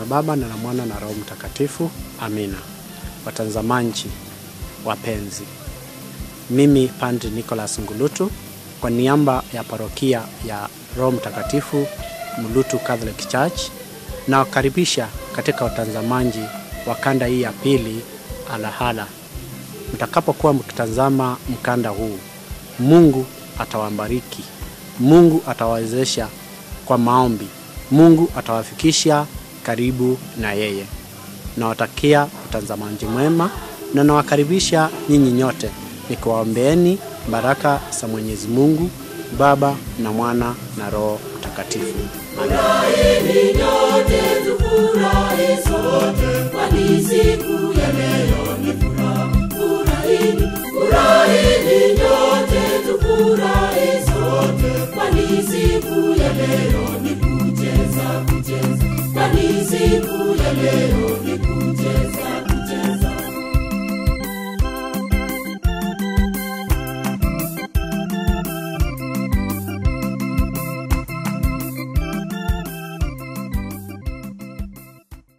Baba na la Mwana na Roho Mtakatifu. Amina. Watazamaji wapenzi, mimi Padri Nicholas Ngulutu kwa niaba ya parokia ya Roho Mtakatifu Mulutu Catholic Church nawakaribisha katika watazamaji wa kanda hii ya pili Alahala. Mtakapokuwa mkitazama mkanda huu, Mungu atawabariki, Mungu atawawezesha kwa maombi, Mungu atawafikisha karibu na yeye. Nawatakia utazamaji mwema na nawakaribisha nyinyi nyote nikiwaombeeni baraka za Mwenyezi Mungu Baba na Mwana na Roho Mtakatifu. Furahini nyote tufurahi sote, kwani siku ya leo ni furaha. Furahini, furahini nyote tufurahi sote, kwani siku ya leo ni kucheza kucheza, kwani siku ya leo